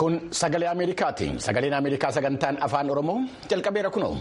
Kun sagalee Ameerikaati. Sagaleen Ameerikaa sagantaan afaan Oromoo jalqabeera kunoo.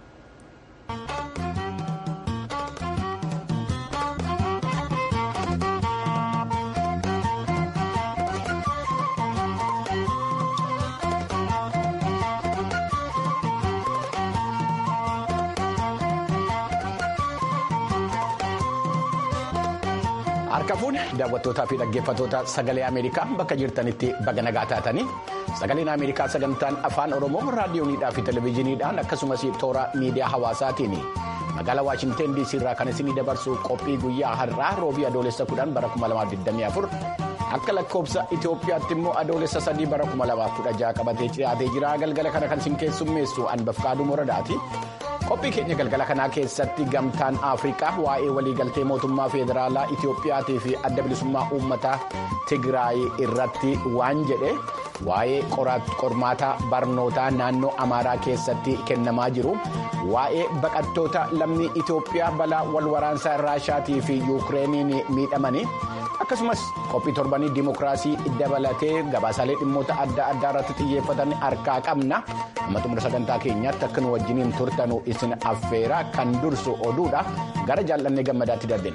Harka fuudhe daawwattootaa fi dhaggeeffattoota sagalee Ameerikaa bakka jirtanitti baga nagaa taatanii sagaleen Ameerikaa sagantaan afaan Oromoo raadiyooniidhaa fi televezyiiniidhaan akkasumas toora miidiyaa hawaasaatiin magaalaa Waashinteen DC irraa kan isinii dabarsu qophii guyyaa har'aa roobii adoolessa 10 bara 2024 akka lakkoofsa Itoophiyaatti immoo adoolessa 3 bara 2016 qabatee dhiyaatee jira galgala kana kan isin keessummeessu Anbafkaaduu Moradaati. qophii keenya galgala kanaa keessatti gamtaan afrikaa waa'ee waliigaltee mootummaa federaalaa itiyoophiyaatii fi adda bilisummaa uummataa tigraay irratti waan jedhe waa'ee qormaata barnootaa naannoo amaaraa keessatti kennamaa jiru waa'ee baqattoota lammii itiyoophiyaa balaa walwaraansaa raashaatii fi yuukireeniin miidhamanii akkasumas qophii torbanii dimookiraasii dabalatee gabaasaalee dhimmoota adda addaa irratti xiyyeeffatan harkaa qabna amma xumura sagantaa keenyaatti akka nu wajjiniin turtanu isin affeera kan dursu oduudha gara jaallannee gammadaatti darbina.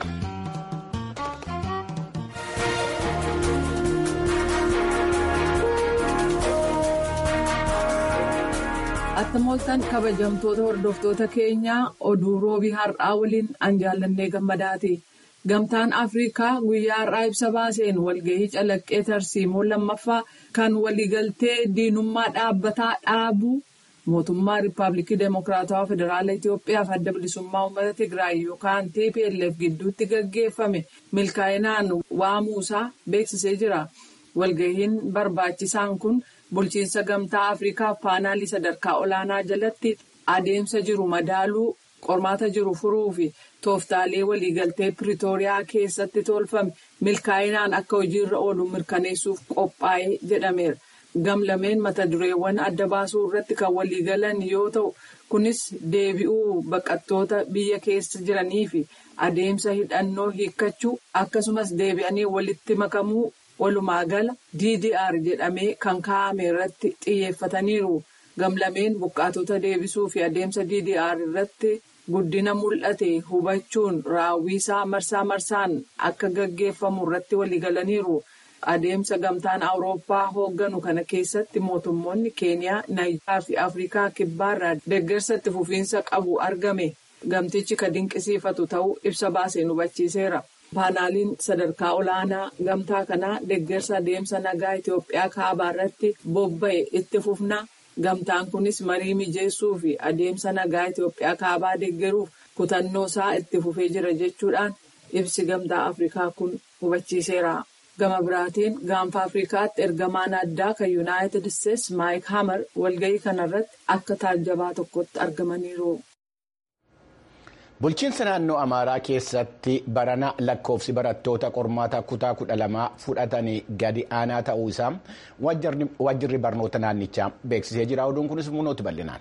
Attamooltaan kabajamtoota hordoftoota keenyaa oduu roobii har'aa waliin an jaallannee gammadaati. Gamtaan Afrikaa guyyaa har'aa ibsa baaseen walgahii calaqqee tarsiimoo lammaffaa kan waliigaltee diinummaa dhaabbataa dhaabuu mootummaa Riippaabilikii Demookiraatawaa Federaalaa Itoophiyaa fi adda bilisummaa uummata Tigraay yookaan TPLF gidduutti gaggeeffame milkaa'inaan waamuusaa beeksisee jira. Walgahiin barbaachisaan kun bulchiinsa gamtaa Afrikaa paanaalii sadarkaa olaanaa jalatti adeemsa jiru madaaluu qormaata jiru furuu fi tooftaalee waliigaltee Piriitooriyaa keessatti tolfame milkaa'inaan akka hojiirra oolu mirkaneessuuf qophaa'ee jedhameera. Gamlameen mata dureewwan adda baasuu irratti kan waliigalan yoo ta'u kunis deebi'uu baqattoota biyya keessa jiranii fi adeemsa hidhannoo hiikkachuu akkasumas deebi'anii walitti makamuu walumaa gala DDR jedhamee kan kaa'ame irratti xiyyeeffataniiru. Gamlameen buqqaatota deebisuu fi adeemsa DDR irratti guddina mul'ate hubachuun raawwisaa marsaa marsaan akka gaggeeffamu irratti waliigalaniiru. Adeemsa gamtaan Awurooppaa hoogganu kana keessatti mootummoonni Keeniyaa, Naayijeeriyaa fi Afrikaa kibbaarraa deeggarsa itti fufiinsa qabu argame. Gamtichi kan dinqisiifatu ta'uu ibsa baaseen hubachiiseera. Paanaaliin sadarkaa olaanaa gamtaa kanaa deeggarsa adeemsa nagaa Itoophiyaa kaabaa irratti bobba'e itti fufna. Gamtaan kunis marii mijeessuu fi adeemsa nagaa Itoophiyaa kaabaa deeggaruuf kutannoo isaa itti fufee jira jechuudhaan ibsi gamtaa Afrikaa kun hubachiiseera. Gama biraatiin gaanfa Afrikaatti ergamaan addaa kan Yuunaayitid Isteetsi Maayik Hamar walgahii kanarratti akka taajjabaa tokkotti argamaniiru. Bulchiinsa naannoo Amaaraa keessatti barana lakkoofsi barattoota qormaata kutaa kudha lamaa fudhatanii gadi aanaa ta'uu isaa waajjirri barnoota naannichaa beeksisee jira. Oduun kunis munooti bal'inaan.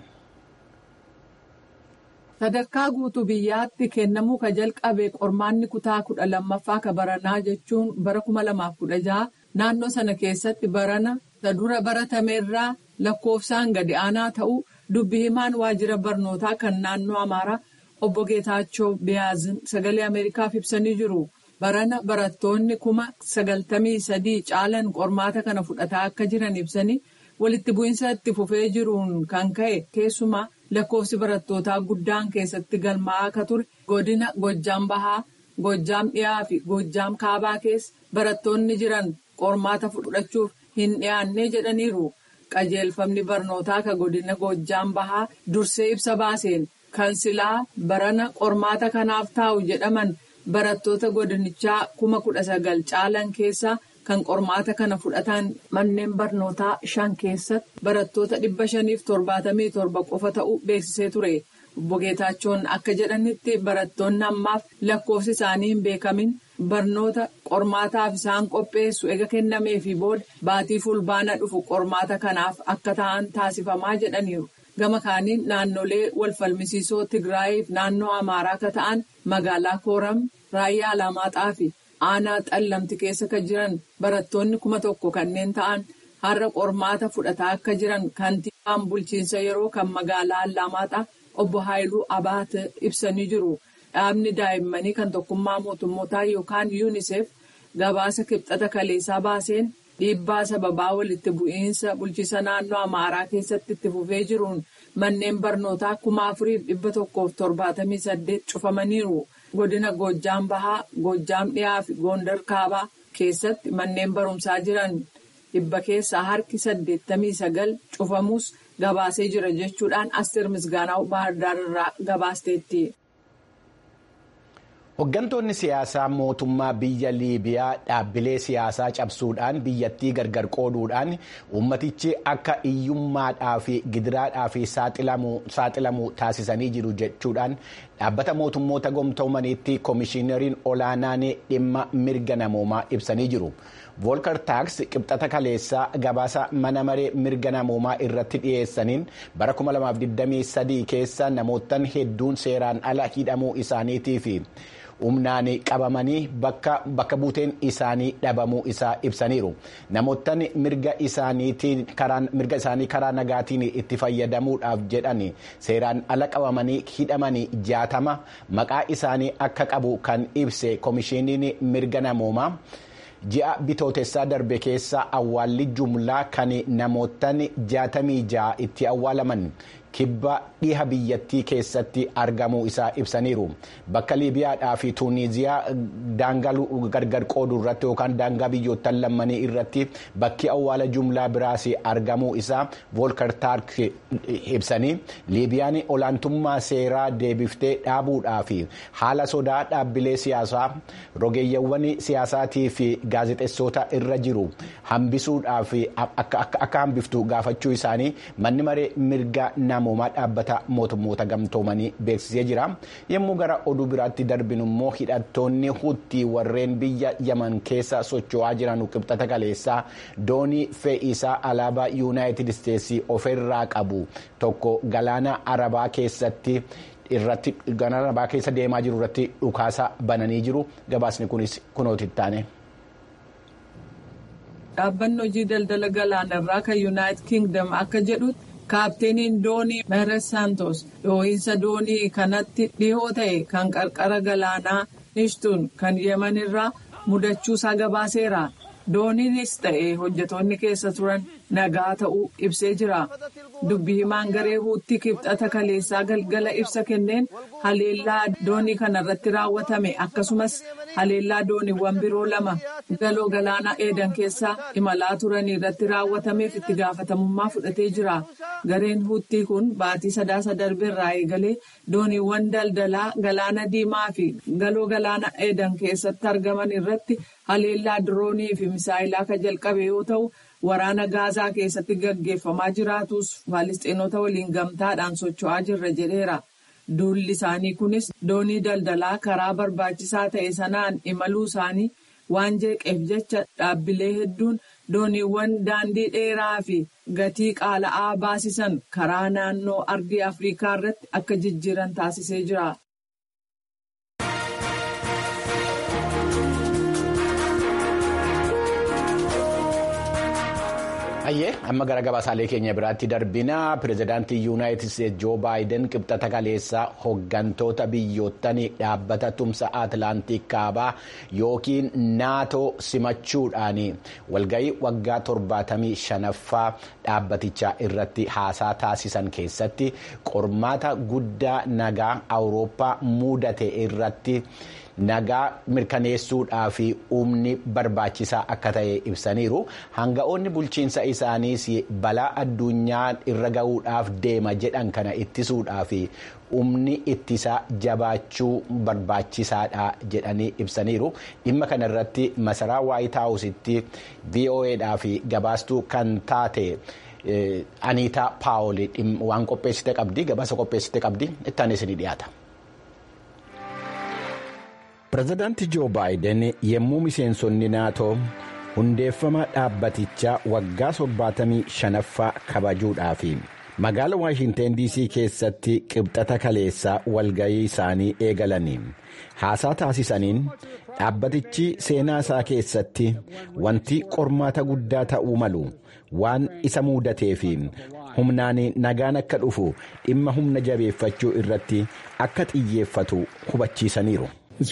Sadarkaa guutuu biyyaatti kennamuu ka jalqabe qormaanni kutaa kudha lammaffaa ka baranaa jechuun bara kuma lamaaf kudha jaha naannoo sana keessatti barana dura baratameerraa lakkoofsaan gadi aanaa ta'uu dubbi himaan waajjira barnootaa kan naannoo Amaaraa. Obbo Geetaachoo Biyaazin sagalee Ameerikaaf ibsanii jiru. Barana barattoonni kuma sagaltamii sadii caalan qormaata kana fudhataa akka jiran ibsanii walitti bu'iinsa itti fufee jiruun kan ka'e keessumaa lakkoofsi barattootaa guddaan keessatti galmaa'aa akka ture godina Gojjaam Bahaa, Gojjaam Dhiyaa fi Gojjaam Kaabaa keessa barattoonni jiran qormaata fudhachuuf hin dhiyaanne jedhaniiru. Qajeelfamni barnootaa ka godina Gojjaam Bahaa dursee ibsa baaseen. Kan silaa barana qormaata kanaaf taa'u jedhaman barattoota godinichaa kuma kudha sagal caalan keessaa kan qormaata kana fudhatan manneen barnootaa shan keessatti barattoota dhibba shaniif torbaatamii torba qofa ta'uu beeksisee ture. Obbo Geetaachoon akka jedhanitti barattoonni ammaaf lakkoofsi isaanii hin beekamin barnoota qormaataaf isaan qopheessu ega kennameefi booda baatii fulbaana dhufu qormaata kanaaf akka ta'an taasifamaa jedhaniiru. Gama kaaniin naannolee wal falmisiisoo Tigraayiif naannoo Amaaraa akka ta'an magaalaa Kooram, Raayyaa Alamaaxaa fi aanaa Xallamti keessa kan jiran barattoonni kuma tokko kanneen ta'an har'a qormaata fudhataa akka jiran kantiibaan bulchiinsa yeroo kan magaalaa Allaammaaxaa obbo Haayiluu Abaate ibsanii jiru. Dhaabni daa'immanii kan tokkummaa mootummootaa yookaan UNICEF gabaasa kibxata kaleessaa baaseen dhiibbaa sababaa walitti bu'iinsa bulchiinsa naannoo Amaaraa keessatti itti fufee jiruun manneen barnootaa kuma afuriif dhibba tokkoof torbaatamii saddeet cufamaniiru. Godina Goojjaam Bahaa, Goojjaam Dhiyaa fi Gondar Kaabaa keessatti manneen barumsaa jiran dhibba keessaa harki saddeettamii sagal cufamus gabaasee jira jechuudhaan Asteer Misgaanaa Baahirdaar irraa gabaasteetti. Hooggantoonni siyaasaa mootummaa biyya Liibiyaa dhaabbilee siyaasaa cabsuudhaan biyyattii gargar qooduudhaan ummatichi akka hiyyummaadhaa fi gidiraadhaa fi saaxilamu taasisanii jiru jechuudhaan dhaabbata mootummoota gamtoomaniitti koomishinariin olaanaan dhimma mirga namoomaa ibsanii jiru. Voolkar taaks qibxata kaleessaa gabaasa mana maree mirga namoomaa irratti dhiyeessaniin bara 2023 keessa namoottan hedduun seeraan ala hidhamuu isaaniitii fi humnaan qabamanii bakka buuteen isaanii dhabamuu isaa ibsaniiru. Namoottan mirga isaanii karaa nagaatiin itti fayyadamuudhaaf jedhan seeraan ala qabamanii hidhamanii jaatama maqaa isaanii akka qabu kan ibse koomishiniin mirga namoomaa. ji'a bitootessaa darbe keessa awwaalli jumlaa kan namoottan jaatamii ja'a itti awwaalaman kibba dhiha biyyattii keessatti argamuu isaa ibsaniiru bakka liibiyaadhaa fi tuuniziyaa daangaa gargar qooduu irratti yookaan daangaa biyyoottan lammanii irratti bakki awwaala jumlaa biraas argamuu isaa voolkar taark ibsanii liibiyaan olaantummaa seeraa deebiftee dhaabuudhaa fi haala sodaa dhaabbilee siyaasaa rogeeyyawwan siyaasaatii fi gaazexeessota irra jiru hambisuudhaaf akka hambiftu gaafachuu isaanii manni maree mirga namoomaa dhaabbata mootummoota gamtoomanii beeksisee jira yommuu gara oduu biraatti darbinu immoo hidhattoonni hutti warreen biyya yaman keessa socho'aa jiran qibxata kaleessaa doonii fe'iisaa alaabaa yuunaayitid isteetsii ofirraa qabu tokko galaana arabaa keessatti. irratti galaana arabaa keessa deemaa jiru irratti dhukaasa bananii jiru gabaasni kunis kunooti taane. Dhaabbanni hojii daldala galaanarraa kan yuunaayitid kingdom akka jedhutti kaapteeniin doonii meeres saantos dhoohinsa doonii kanatti dhihoo ta'e kan qarqara galaanaa nishtuun kan yemanirraa mudachuusaa gabaaseera. dooniinis ta'e hojjetoonni keessa turan nagaa ta'uu ibsee jira. Dubbi himaan garee huutti kibxata kaleessaa galgala ibsa kenneen haleellaa doonii kanarratti raawwatame akkasumas haleellaa dooniiwwan biroo lama galoo galaana eedan keessaa imalaa turanii irratti raawwatameef itti gaafatamummaa fudhatee jira. Gareen huuttii kun baatii sadaasa darbeerraa eegalee dooniiwwan daldalaa galaana diimaa fi galoo galaana eedan keessatti argaman irratti haleellaa diroonii fi misaayilaa kan jalqabe yoo ta'u waraana gaazaa keessatti gaggeeffamaa jiraatus faalistiinota waliin gamtaadhaan socho'aa jirra jedheera. Duulli isaanii kunis doonii daldalaa karaa barbaachisaa ta'e sanaan imaluu isaanii waan jeeqeef jecha dhaabbilee hedduun dooniiwwan daandii dheeraa fi gatii qaala'aa baasisan karaa naannoo ardii afrikaa irratti akka jijjiiran taasisee jira. Ayyee amma gara gabaasaalee keenya biraatti darbina pirezidaantii yuunaayitid isteetsi joo baayiden qibxata kaleessaa hooggantoota biyyootanii dhaabbata tumsa atlaantik kaabaa yookiin naatoo simachuudhaan walgahii waggaa torbaatamii shanaffaa dhaabbatichaa irratti haasaa taasisan keessatti qormaata guddaa nagaa awurooppaa mudate irratti. nagaa mirkaneessuudhaa fi humni barbaachisaa akka ta'e ibsaniiru hanga'oonni bulchiinsa isaaniis balaa addunyaa irra ga'uudhaaf deema jedhan kana ittisuudhaa fi humni ittisaa jabaachuu barbaachisaadha jedhanii ibsaniiru dhimma kana irratti masaraa waayit haawusitti voa'dhaa fi gabaastuu kan taate. Aniitaa Paawol waan qopheessite qabdi gabaasa qopheessite qabdi ittaan isinii dhiyaata. Pireezidaantii Joo Baayiden yommuu miseensonni naatoo hundeeffama dhaabbatichaa waggaa torbaatamii shanaffaa kabajuudhaaf magaala waashinteen diisii keessatti qibxata kaleessaa walgayii isaanii eegalanii haasaa taasisaniin dhaabbatichi seenaa isaa keessatti wanti qormaata guddaa ta'uu malu waan isa muudatee fi humnaan nagaan akka dhufu dhimma humna jabeeffachuu irratti akka xiyyeeffatu hubachiisaniiru.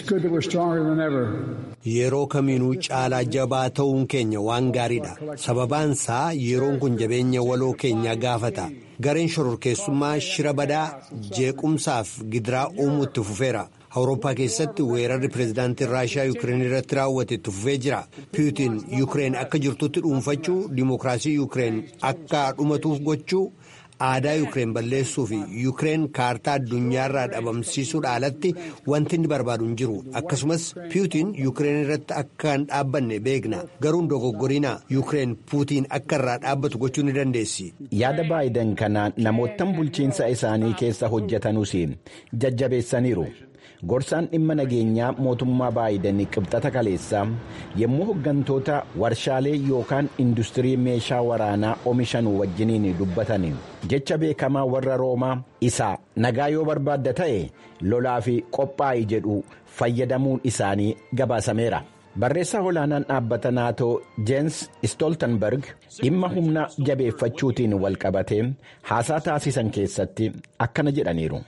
Yeroo kamiinuu caalaa jabaa ta'uun keenya waan gaariidha. Sababaan isaa yeroon kun jabeenya waloo keenyaa gaafata. Gareen shororkeessummaa shira badaa jeequmsaaf gidiraa uumuutti fufeera. Awurooppaa keessatti weerarri pireezidaantiin Raashiyaa Yuukireen irratti raawwate itti fufee jira. Puutiin Yuukireen akka jirtutti dhuunfachuu, dimookiraasii Yuukireen akka dhumatuuf gochuu, aadaa Yuukireen balleessuu fi Yuukireen kaartaa addunyaarraa dhabamsiisuudha alatti wanti inni barbaadu hin jiru. Akkasumas Puutiin Yuukireen irratti akka hin dhaabbanne beekna. Garuu hin dogoggoriina Yuukireen Puutiin akka irraa dhaabbatu gochuu ni dandeessi. Yaada Baayiden kana namoottan bulchiinsa isaanii keessa hojjetanuus jajjabeessaniiru. Gorsaan dhimma nageenyaa mootummaa Baayiden qibxata kaleessaa yommuu hooggantoota warshaalee yookaan industirii meeshaa waraanaa oomishan wajjiniin dubbatan jecha beekamaa warra roomaa isa nagaa yoo barbaadda ta'e lolaa fi qophaa'i jedhu fayyadamuun isaanii gabaasameera. Barreessaa olaanaan dhaabbata naatoo Jeensi Stoltenberg dhimma humna jabeeffachuutiin walqabatee haasaa taasisan keessatti akkana jedhaniiru.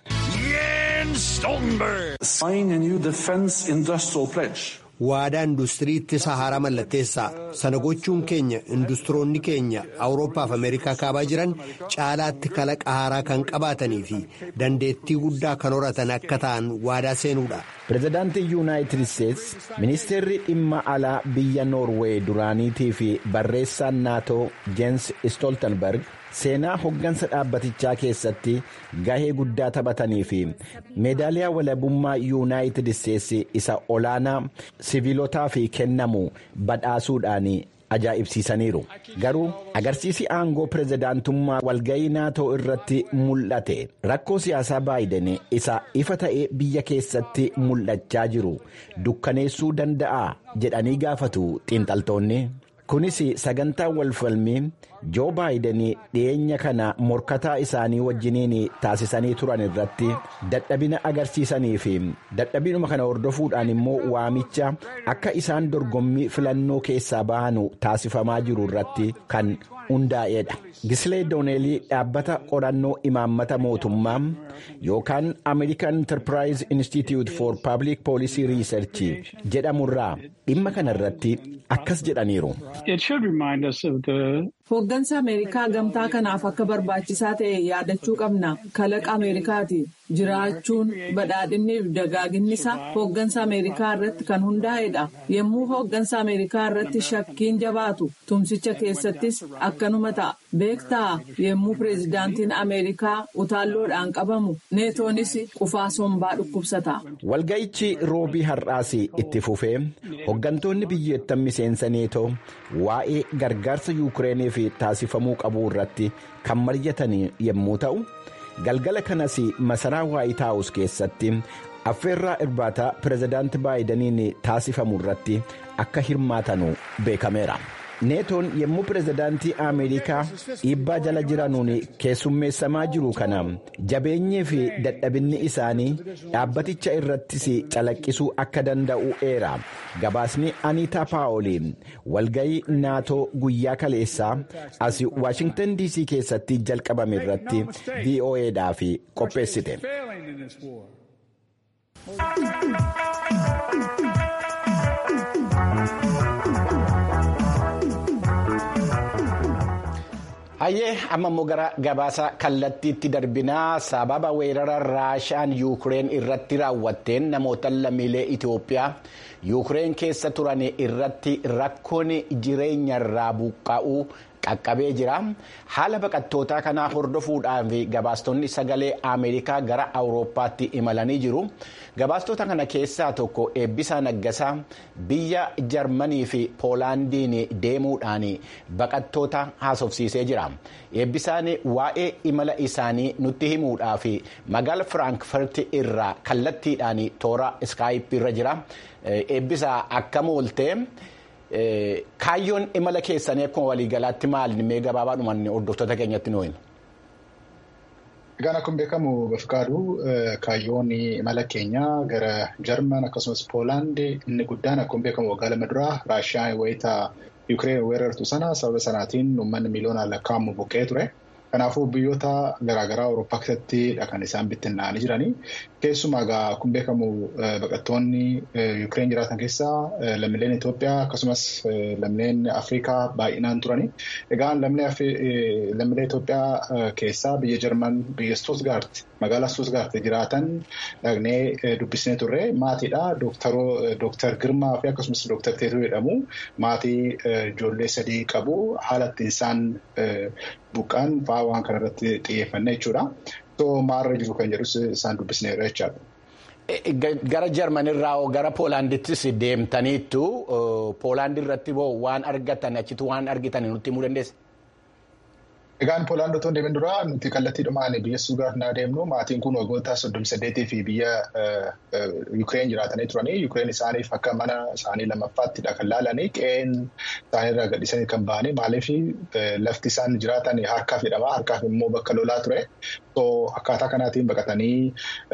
waadaa industirii ittisa haaraa mallatteessaa sana gochuun keenya industiroonni keenya awurooppaa fi ameerikaa kaabaa jiran caalaatti kalaqa haaraa kan qabaatanii fi dandeettii guddaa kan horatan akka ta'an waadaa seenuudha. pireezidaantii yuunaayitid isteetsi ministeerri dhimma alaa biyya noorweey duraaniitii fi barreessaan naatoo jeensi stoltenberg seenaa hoggansa dhaabbatichaa keessatti gahee guddaa taphatanii fi meedaaliyaa walabummaa yuunaayitid isteetsi isa olaanaa siviilotaa fi kennamu badhaasuudhaan ajaa'ibsiisaniiru garuu agarsiisi aangoo pireezidaantummaa walgayii naatoo irratti mul'ate rakkoo siyaasaa baayiden isa ifa ta'ee biyya keessatti mul'achaa jiru dukkaneessuu danda'a jedhanii gaafatu xiinxaltoonni. kunis sagantaa walfalmii joo baayiden dhiyeenya kana morkataa isaanii wajjiniin taasisanii turan irratti dadhabina agarsiisanii fi dadhabinuma kana hordofuudhaan immoo waamicha akka isaan dorgommii filannoo keessaa bahanu taasifamaa jiru irratti kan hundaa'eedha. Gislee Dooneelii dhaabbata qorannoo imaammata mootummaa yookaan American Enterprise Institute for Public Policy Research jedhamurraa dhimma kana irratti akkas jedhaniiru. Hooggansa Ameerikaa gamtaa kanaaf akka barbaachisaa ta'e yaadachuu qabna. Kalaqa Ameerikaati. Jiraachuun badhaadhinni fi dagaaginni isaa hooggansa Ameerikaa irratti kan hundaa'edha. Yommuu hooggansa Ameerikaa irratti shakkiin jabaatu tumsicha keessattis akkanuma ta'a. Beektaa yommuu pireezidaantiin Ameerikaa utaalloodhaan qabamu neetoonis qufaa sombaa dhukkubsata. Walga'ichi roobii har'aas itti fufee hooggantoonni biyyoottan miseensa neetoo waa'ee gargaarsa yuukireeniif taasifamuu qabu irratti kan mari'atan yommuu ta'u galgala kanas masaraa waayit haawus keessatti affeerraa irbaataa pireezidaanti baayidaniin taasifamu irratti akka hirmaatanu beekameera. neetoon yommuu pireezidaantii ameerikaa dhiibbaa jala jiranuun keessummeessamaa jiru kana jabeenyii fi dadhabinni isaanii dhaabbaticha irrattis calaqqisuu akka danda'u eera gabaasni aniitaa paawoliin walgayii naatoo guyyaa kaleessaa as waashingtan dc keessatti jalqabame irratti vo'edhaaf qopheessite. Hayyee amma immoo gara gabaasa kallattiitti darbinaa sababa weerara raashaan yuukireen irratti raawwatteen namoota lammiilee Itoophiyaa yuukireen keessa turan irratti rakkoon jireenya irraa buqqa'uu qaqqabee jira. Haala baqattootaa kanaa hordofuudhaan gabaastonni sagalee Ameerikaa gara Awurooppaatti imalanii jiru. Gabaastota kana keessaa tokko eebbisaa naggasaa biyya Jarmanii fi Poolaandiin deemuudhaan baqattoota haasofsiisee jira. Eebbisaan waa'ee imala isaanii nutti himuudhaaf magaala Firaankfurt irraa kallattiidhaan toora iskaayipii irra jira. Eebbisaa akkam oolte kaayyoon imala keessanii akkuma waliigalaatti maali mee gabaabaadhumaan hordoftoota keenyatti nuyi. Egaan akkuma beekamu Bafqaaduu kaayyoon imala keenyaa gara Jarman akkasumas Poolaand inni guddaan akkuma beekamu waggaa lama duraa Raashiyaan wayita Yukireen weerartu sana sababa sanaatiin uummanni miiliyoonaan lakkaa'amu buqqee ture. Kanaafuu biyyoota garaagaraa Awurooppaa keessattidha kan isaan bittinnaa'anii jiranii. Keessumaa egaa akkuma beekamu baqattoonni Yukireen jiraatan keessaa lammiileen Itoophiyaa akkasumas lammiileen Afrikaa baay'inaan turani. Egaa lammiilee Itoophiyaa keessaa biyya Jarman biyya Stuttgart magaalaa Stuttgart jiraatan dhaqnee dubbisnee turre maatiidha. Dooktar Girmaa fi akkasumas Dooktar Teetuu jedhamu maatii ijoollee sadii qabu haala ittiin isaan buqqaan fa'aa waan kanarratti xiyyeeffanne jechuudha. Maalirra jiru kan jedhus isaan dubbisneerra jechaadha. Gara Jarmanirraa gara Poolaandittis deemtaniittu Poolaand irratti waan argatan achitti waan argitan nutti himuu dandeessa? Egaan Poolaand otoo deemin dura nuti kallattiidhumaan biyya Stuttgart naa deemnu maatiin kun waggoota soddomii saddeetii fi biyya Yukireen jiraatanii turanii Yukireen isaaniif akka mana isaanii lammaffaаттidha kan laalanii qe'een isaaniirraa gadhiisanii kan ba'anii maaliif lafti isaan jiraatan harkaaf jedhama harkaaf immoo bakka lolaa ture. Akkaataa kanaatiin baqatanii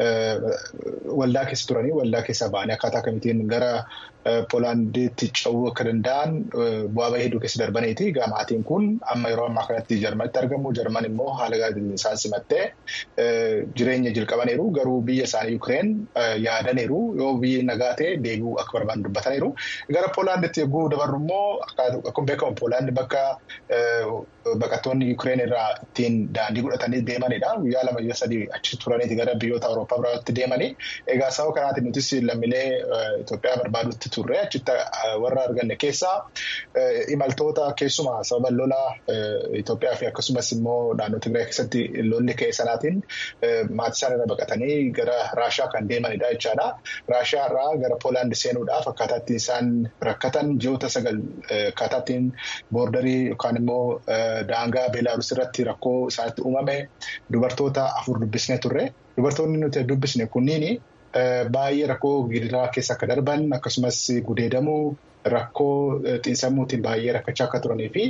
waldaa keessa turanii waldaa keessa ba'anii akkaataa kamitiin gara Poolaanditti ce'uu akka danda'an bu'aa bahii hedduu keessa darbaniiti. Egaa maatiin kun amma yeroo ammaa kanatti Jarmanitti argamu. Jarman immoo haala gaariin isaan simattee jireenya jalqabaniiru. Garuu biyya isaanii Yukireen yaadaniiru. Yoo biyyi nagaa ta'e deebi'uu akka barbaadan dubbataniiru. Gara Poolaanditti yogguu dabarru immoo akkuma beekamu Poolaandi bakka baqattoonni Yukireen irraa ittiin daandii godhatanii deemanidha. Guyyaa lama guyyaa sadii achi turaniiti gara biyyoota Awurooppaa biraatti deemanii. Egaa sababa kanaatiin nutis lammiilee Itoophiyaa barbaadutti turre achitti warra arganne keessaa imaltoota keessumaa sababa lolaa Itoophiyaa fi akkasumas immoo naannoo Tigraay keessatti lolli ka'e sanaatiin maatii isaan irra baqatanii gara Raashaa kan deemanidha jechaadha. Raashaa irraa gara Poolaandi seenuudhaaf akkaataa ittiin isaan rakkatan ji'oota sagal akkaataa ittiin boordarii yookaan immoo daangaa Beelaarus irratti rakkoo isaanitti uumame dubartoota afur dubbisnee turre. Dubartoonni nuti dubbisne kunniin baay'ee rakkoo gidiraa keessa akka darban akkasumas gudeedamuu rakkoo xiinsammuutiin baay'ee rakkachaa akka turanii fi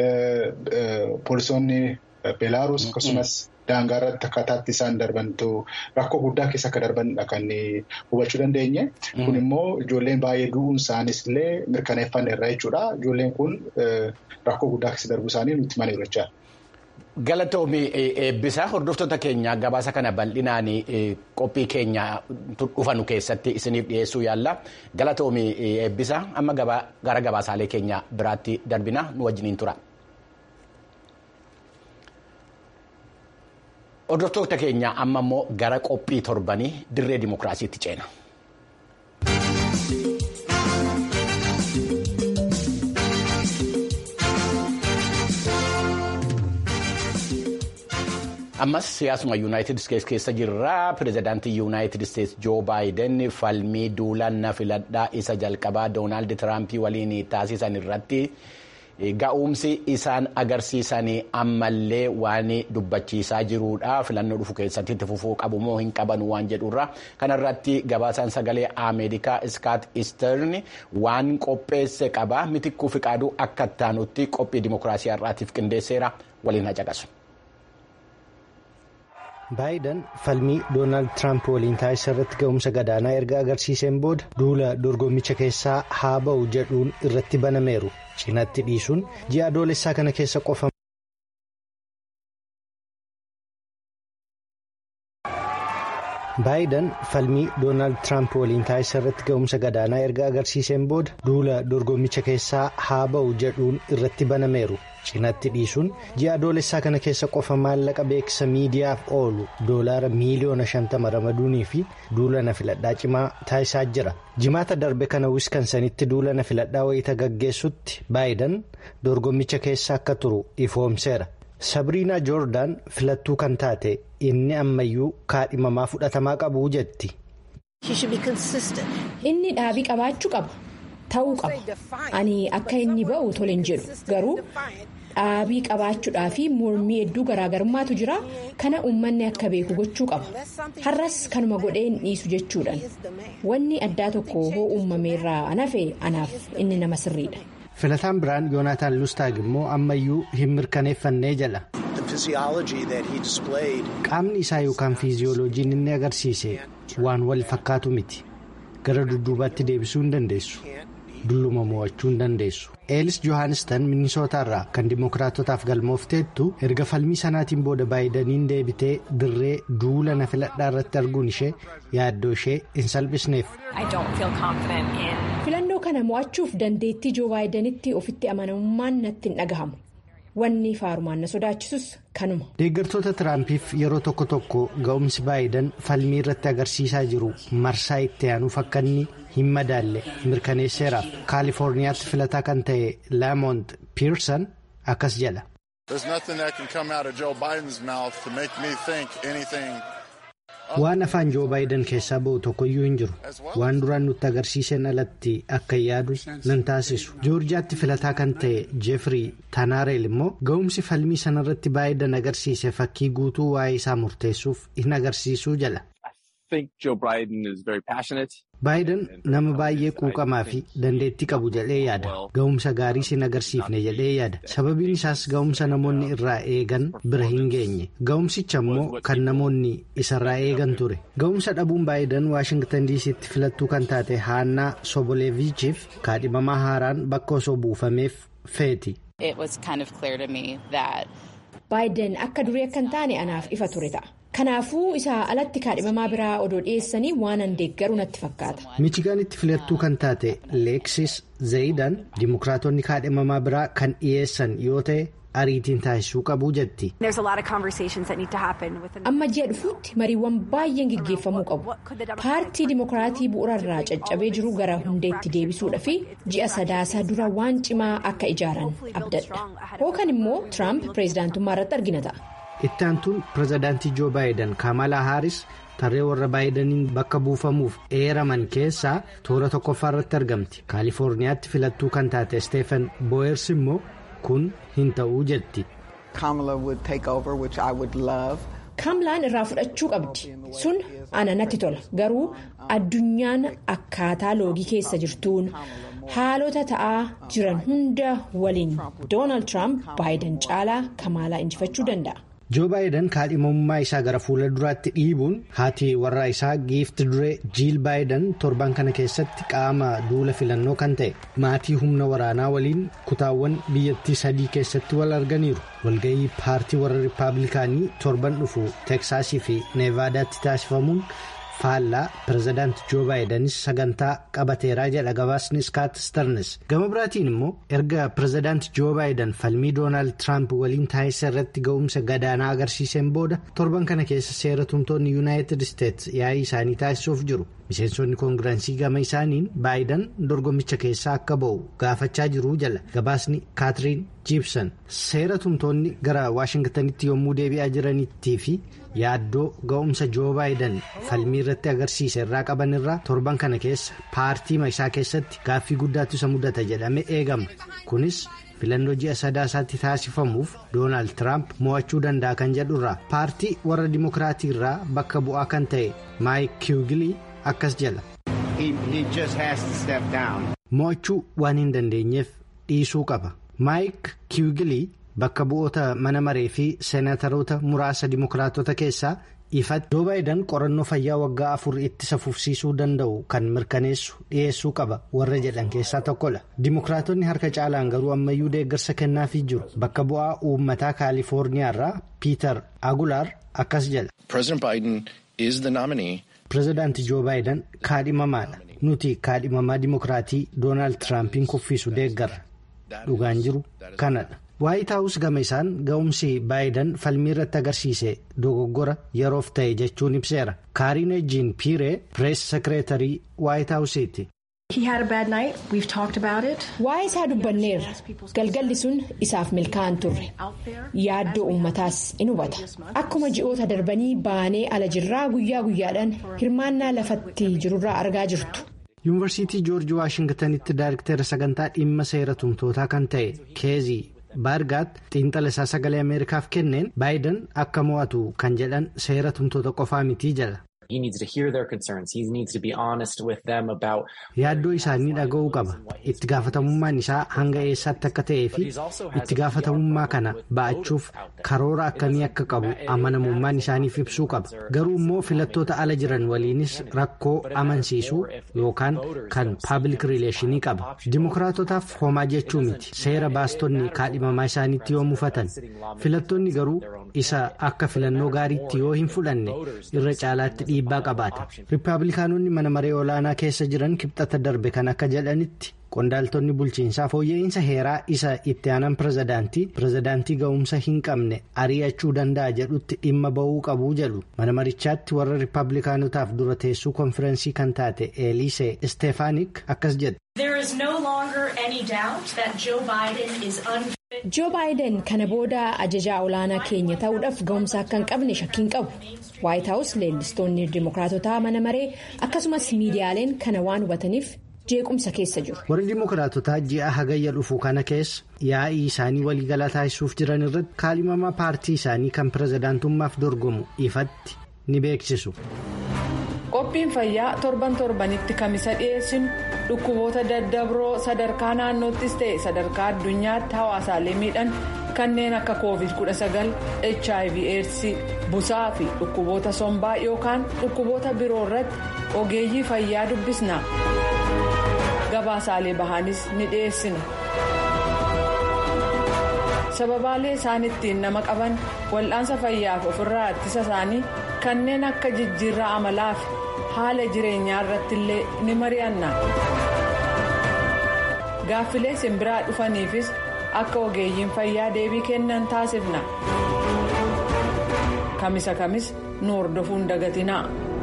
poolisoonni Beelaarus akkasumas daangaa irratti akkaataa itti isaan darbantu rakkoo guddaa keessa akka darbanidha kan hubachuu dandeenye. Kun immoo ijoolleen baay'ee du'uun isaanis illee mirkaneeffanne irraa jechuudha. Ijoolleen kun rakkoo guddaa keessa darbuu isaanii nutti himaniiru jechaadha. Galatoomii eebbisaa hordoftoota keenya gabaasa kana bal'inaan qophii keenya dhufanu keessatti isiniif dhiyeessuu yaalla. Galatoomii eebbisaa amma gara gabaasaalee keenya biraatti darbina nu wajjiniin tura. Hordoftoota keenya amma immoo gara qophii torbanii dirree dimokiraasiitti ceena. ammas siyaasuma yuunaayitid isteetsi keessa jirra pirezidaantii yuunaayitid isteetsi joo baayiden falmii duulannaa filadhaa isa jalqabaa doonaald tiraampii waliin taasisan irratti ga'umsi isaan agarsiisan ammallee waan dubbachiisaa jiruudha filannoo dhufu keessatti itti fufuu qabu moo hin qaban waan jedhurra kanarratti gabaasaan sagalee ameerikaa iskaat istern waan qopheesse qaba mitikkuu fiqaaduu akka taanutti qophii dimokiraasii har'aatiif qindeesseera waliin hacaqasu. baayiden falmii doonaald tiraamp waliin taasisan irratti ga'umsa gadaanaa erga agarsiiseen booda duula dorgommicha keessaa haa ba'u jedhuun irratti banameeru cinatti dhiisuun ji'a adoolessaa kana keessa qofa. baayiden falmii doonaald tiraamp waliin taasisan irratti ga'umsa gadaanaa erga agarsiiseen booda duula dorgommicha keessaa haa ba'u jedhuun irratti banameeru. cinatti dhiisuun ji'a adoolessaa kana keessa qofa maallaqa beeksisa miidiyaaf oolu doolaara miiliyoona 50 ramaduunii fi duulana filadhaa cimaa taasisaa jira jimaata darbe kana wiskansanitti duulana filadhaa wayita gaggeessutti baayiden dorgommicha keessa akka turu ifoomseera sabriinaa joordaan filattuu kan taate inni ammayyuu kaadhimamaa fudhatamaa qabu jetti. inni dhaabii qabaachuu qaba. ta'uu qaba ani akka inni ba'u tole hin jedhu garuu dhaabii qabaachuudhaa fi mormii hedduu garaagarummaatu jira kana uummanni akka beeku gochuu qaba har'as kanuma godhee hin dhiisu jechuudhaan wanni addaa tokko hoo uumameerraa anafe anaaf inni nama sirriidha. filataan biraan yoonaataan lustaag immoo ammayyuu hin mirkaneeffannee jala. qaamni isaa yookaan fiiziyooloojiin inni agarsiise waan wal fakkaatu miti gara dudduubaatti deebisuu hin dandeessu dulluma mo'achuu hin dandeessu eelis johaanistan minisootaarraa kan dimookiraatotaaf galmoofteettu erga falmii sanaatiin booda baayidaniin deebitee dirree duula na filadhaa irratti arguun ishee yaaddoo ishee hin salphisneef. filannoo kana mo'achuuf dandeettii joo baayidanitti ofitti amanamummaan natti hin dhagahamu. wanni faarumaan na sodaachisus kanuma. deeggartoota tiraampiif yeroo tokko tokko ga'umsi baayidan falmii irratti agarsiisaa jiru marsaa itti aanuuf akka inni hin madaalle mirkaneesseeraaf kaalifoorniyaatti filataa kan ta'e laamont piirsan akkas jedha. waan afaan joo baayidan keessaa ba'u tokkoyyuu hin jiru waan duraan nutti agarsiiseen alatti akka yaadu nan taasisu joorjiyaatti filataa kan ta'e jeefrii taanaareel immoo ga'umsi falmii sanarratti baayidan agarsiise fakkii guutuu waa'ee isaa murteessuuf hin agarsiisuu jala. baayidan nama baay'ee quuqamaa fi dandeettii qabu jedhee yaada ga'umsa gaarii sin agarsiifne jedhee yaada sababiin isaas ga'umsa namoonni irraa eegan bira hin geenye ga'umsicha immoo kan namoonni isarraa eegan ture ga'umsa dhabuun baayidan waashingtan diisiitti filattuu kan taate haannaa soboleevichiif kaadhimamaa haaraan bakka osoo buufameef feeti. baayidan akka durii akka hin taane anaaf ifa ture ta'a. kanaafuu isaa alatti kaadhimamaa biraa odoo dhiyeessanii waan an deeggaru natti fakkaata. michigaanitti filattuu kan taate leeksis zayidan dimokiraatonni kaadhimamaa biraa kan dhiyeessan yoo ta'e ariitiin taasisuu qabu jetti. amma ji'a dhufuutti mariiwwan baay'een gaggeeffamuu qabu paartii dimokiraatii bu'uurarraa caccabee jiru gara hundeetti deebisuudha fi ji'a sadaasaa dura waan cimaa akka ijaaran abdadha hookan immoo tiraamp pireezidaantummaa irratti argina ta'a. itti aantuun pirezidaantii joo baayidan kamalaa haaris tarree warra baayidaniin bakka buufamuuf eeraman keessaa toora tokkoffaa irratti argamti kaalifoorniyaatti filattuu kan taate isteefan booyers immoo kun hin ta'uu jetti. kaamlaan irraa fudhachuu qabdi sun ana natti tola garuu addunyaan akkaataa loogii keessa jirtuun haalota ta'aa jiran hunda waliin doonaald tiraamp baayidan caalaa kamaalaa injifachuu danda'a. joo baayidan kaadhimamummaa isaa gara fuula duraatti dhiibuun haati warraa isaa giifti duree jiil baayidan torban kana keessatti qaama duula filannoo kan ta'e maatii humna waraanaa waliin kutaawwan biyyattii sadii keessatti wal arganiiru walga'ii paartii warra rippaabilikaanii torban dhufu teeksaasii fi neevaadaatti taasifamuun faallaa pirezidaanti joo baayidanis sagantaa qabateeraa jedha gabaasni skaat starnes gama biraatiin immoo erga pirezidaanti joo baayidan falmii doonaald tiraamp waliin taasisa irratti ga'umsa gadaanaa agarsiiseen booda torban kana keessa seera tumtoonni yuunaayitid isteets yaa'ii isaanii taasisuuf jiru miseensonni koongiraansii gama isaaniin baayidan dorgommicha keessaa akka ba'u gaafachaa jiru jala gabaasni kaatiriin jiibsan seera tumtoonni gara waashingtanitti yommuu deebi'aa jiranitti fi yaaddoo ga'umsa joo baayidan falmii irratti agarsiise irraa qaban irraa torban kana keessa paartii isaa keessatti gaaffii guddaatu isa mudata jedhame eegama kunis filannoo ji'a sadaasaatti taasifamuuf doonaald tiraamp mo'achuu danda'a kan jedhurraa paartii warra dimokiraatii irraa bakka bu'aa kan ta'e maayik kiwugilii akkas jala. mo'achuu waan hin dandeenyeef dhiisuu qaba maayik kiwugilii. bakka bu'oota mana maree fi seenataroota muraasa dimokiraatota keessaa ifatti joo baayidan qorannoo fayyaa waggaa afur ittisa fufsiisuu danda'u kan mirkaneessu dhiyeessuu qaba warra jedhan keessaa tokkodha dimokiraatonni harka caalaan garuu ammayyuu deeggarsa kennaafii jiru bakka bu'aa uummataa kaalifoorniyaa irraa piiter agulaar akkas jedha. pirezidaanti joo baayidan kaadhimamaadha nuti kaadhimamaa dimokiraatii doonaald tiraampiin kuffisu deeggarra dhugaan jiru kanadha. waayit haawus gama isaan ga'umsi baayidan falmii irratti agarsiise dogoggora yeroof ta'e jechuun ibseera kaariin ejjiin piiree pirees sekireetarii waayit haawusiiti. waa'ee isaa dubbanneerra galgalli sun isaaf milkaa'an turre yaaddoo uummataas in hubata akkuma ji'oota darbanii baanee ala jirraa guyyaa guyyaadhaan hirmaannaa lafatti jirurraa argaa jirtu. yuunivarsiitii joorji waashingtanitti daayirikteera sagantaa dhimma seera tumtootaa kan ta'e keezii. baargaat xiinxala isaa sagalee ameerikaaf kenneen baayidan akka mo'atu kan jedhan seera tumtoota qofaa mitii jala Yaaddoo isaanii dhaga'uu qaba. Itti gaafatamummaan isaa hanga eessaatti akka ta'ee fi itti gaafatamummaa kana ba'achuuf karoora akkamii akka qabu amanamummaan isaaniif ibsuu qaba. Garuu immoo filattoota ala jiran waliinis rakkoo amansiisuu yookaan kan paabliik riileeshinii qaba. Dimookiraatotaaf homaa jechuu miti. Seera baastonni kaadhimamaa isaaniitti yoo mufatan. Filattoonni garuu isa akka filannoo gaariitti yoo hin fudhanne irra caalaatti dhiibbaa qabaata. Rippaabilikaanonni mana maree olaanaa keessa jiran kibxata darbe kan akka jedhanitti qondaaltonni bulchiinsaa fooyya'insa heeraa isa itti aanan pirezidaantii pirezidaantii ga'umsa hin qabne ari'achuu danda'a jedhutti dhimma ba'uu qabu jedhu mana marichaatti warra rippaabilikaanotaaf dura teessuu konfirensii kan taate eelisee isteefaanik akkas jedhe. joo baayiden kana booda ajajaa olaanaa keenya ta'uudhaaf ga'umsa akka hin qabne shakkiin qabu waayit haawus leellistoonni dimookiraatotaa mana maree akkasumas miidiyaaleen kana waan hubataniif jeequmsa keessa jiru. warri dimookiraatotaa ji'a hagayya dhufu kana keessa yaa'ii isaanii waliigalaa taasisuuf jiran irratti kaalimamaa paartii isaanii kan pirezidaantummaaf dorgomu ifatti ni beeksisu. qophiin fayyaa torban torbanitti kamisa dhiyeessinu dhukkuboota daddabroo sadarkaa naannoottis ta'e sadarkaa addunyaatti hawaasaalee miidhan kanneen akka covid 19 hiv aids busaa fi dhukkuboota sombaa yookaan dhukkuboota biroo irratti ogeeyyii fayyaa dubbisna gabaasaalee bahanis ni dhiyeessina sababaalee isaan ittiin nama qaban wal'aansa fayyaaf ofirraa ittisa isaanii kanneen akka jijjiirraa amalaa fi haala jireenyaa irratti illee ni mari'anna gaaffilee simbiraa dhufaniifis akka ogeeyyiin fayyaa deebii kennan taasifna kamisa kamis nu hordofuun dagatinaa.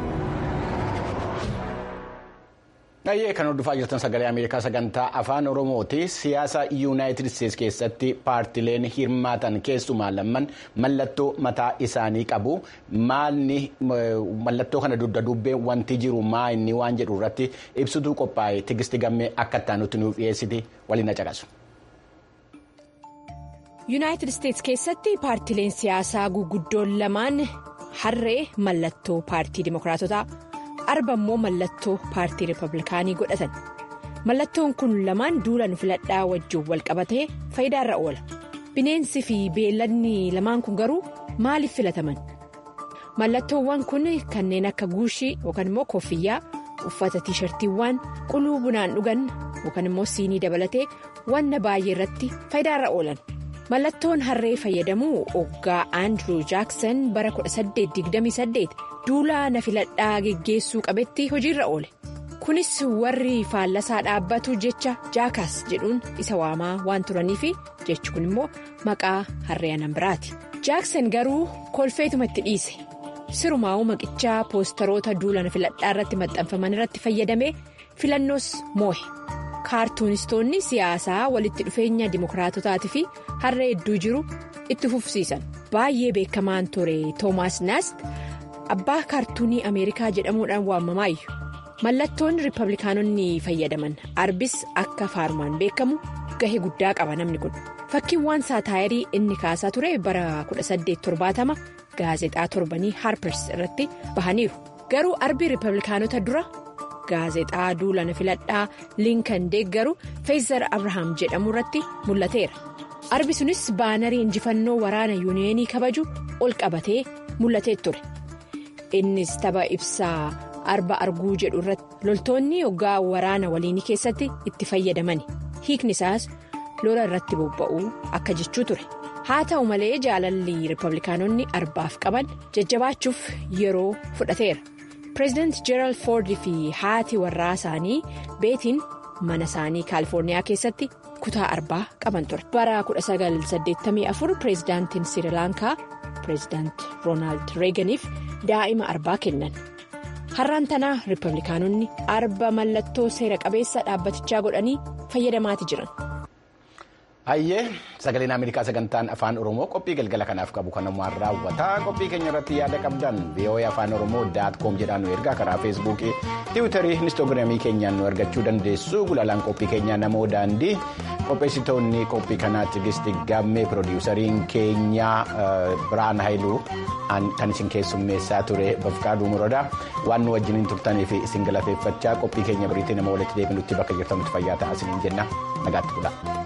Dhayyee kan hordofaa jirtan sagalee Ameerikaa sagantaa afaan Oromooti. Siyaasa Yuunaayitid Isteetsi keessatti paartileen hirmaatan keessumaa lamman mallattoo mataa isaanii qabu. Maalni mallattoo kana dugda dubbee wanti jiru maa inni waan jedhu irratti ibsituu qophaa'e tigisti gammee akka itti nuuf dhiyeessiti waliin na caqasu. Yuunaayitid Isteetsi keessatti paartileen siyaasaa guguddoon lamaan harree mallattoo paartii Dimookiraatotaa. arba immoo mallattoo paartii riippablikaanii godhatan mallattoon kun lamaan duulan filadhaa wajjin wal qabatee faayidaarra oola bineensi fi beelladni lamaan kun garuu maaliif filataman mallattoowwan kun kanneen akka guushii yookaan immoo koffiyyaa uffata tiishartiiwwan quluu bunaan dhugan yookaan immoo siinii dabalatee wanna baay'ee irratti faayidaarra oolan mallattoon harree fayyadamuu oggaa aandiruu jaaksan bara 1828. duulaa na filadhaa geggeessuu qabetti hojiirra oole kunis warri faallasaa dhaabbatu jecha jaakaas jedhuun isa waamaa waan turaniif jechi kun immoo maqaa harree anan biraati jaaksan garuu kolfeetuma itti dhiise sirumaa'uu maqichaa poostaroota duula na filadhaa irratti maxxanfaman irratti fayyadamee filannoos moohe kaartuunistoonni siyaasaa walitti dhufeenya dimookiraatotaatii fi harree hedduu jiru itti fufsiisan baay'ee beekamaan ture toomaas naast. abbaa kaartuunii ameerikaa jedhamuudhaan waamamaayyuu mallattoon riippablikaanonni fayyadaman arbis akka faarumaan beekamu gahee guddaa qaba namni kun fakkiiwwan saataayirii inni kaasaa ture bara 1870 gaazexaa torbanii haarpers irratti bahaniiru garuu arbii riippablikaanota dura gaazexaa duulana filadhaa liinkan deeggaru feezar abrahaam jedhamu irratti mul'ateera arbi sunis baanarii injifannoo waraana yuuniyeenii kabaju ol qabatee mul'atee ture. innis tapha ibsaa arba arguu jedhu irratti loltoonni hoggaa waraana waliinii keessatti itti fayyadamani hiikni isaas lola irratti bobba'uu akka jechuu ture haa ta'u malee jaalalli riippablikaanonni arbaaf qaban jajjabaachuuf yeroo fudhateera pireezidaanti jeeraald foordii fi haati warraa isaanii beetiin mana isaanii kaalifoorniyaa keessatti kutaa arbaa qaban ture bara 1984 pireezidaantiin sirilaankaa pireezidaanti roonaald reeganiif. daa'ima arbaa kennan har'aan tanaa riippablikaanonni arba mallattoo seera qabeessa dhaabbatichaa godhanii fayyadamaati jiran. Hayyee sagaleen Ameerikaa sagantaan afaan Oromoo qophii galgala kanaaf qabu kanumaan raawwataa qophii keenya irratti yaada qabdan VOA afaan Oromoo daat koom jedhaan nu ergaa karaa feesbuukii tiwiitarii inistoogiraamii keenyaan nu argachuu dandeessu gulaalaan qophii keenyaa namoo daandii qopheessitoonni qophii kanaa tigisti gammee piroodiwusariin keenyaa biraan haayiluu kan isin keessummeessaa ture bafqaaduu murodaa waan nu wajjiniin turtanii fi isin galateeffachaa qophii keenya biriitti nama walitti deebinutti bakka jirtanutti fayyaa ta'aa isiniin jenna nagaatti bula.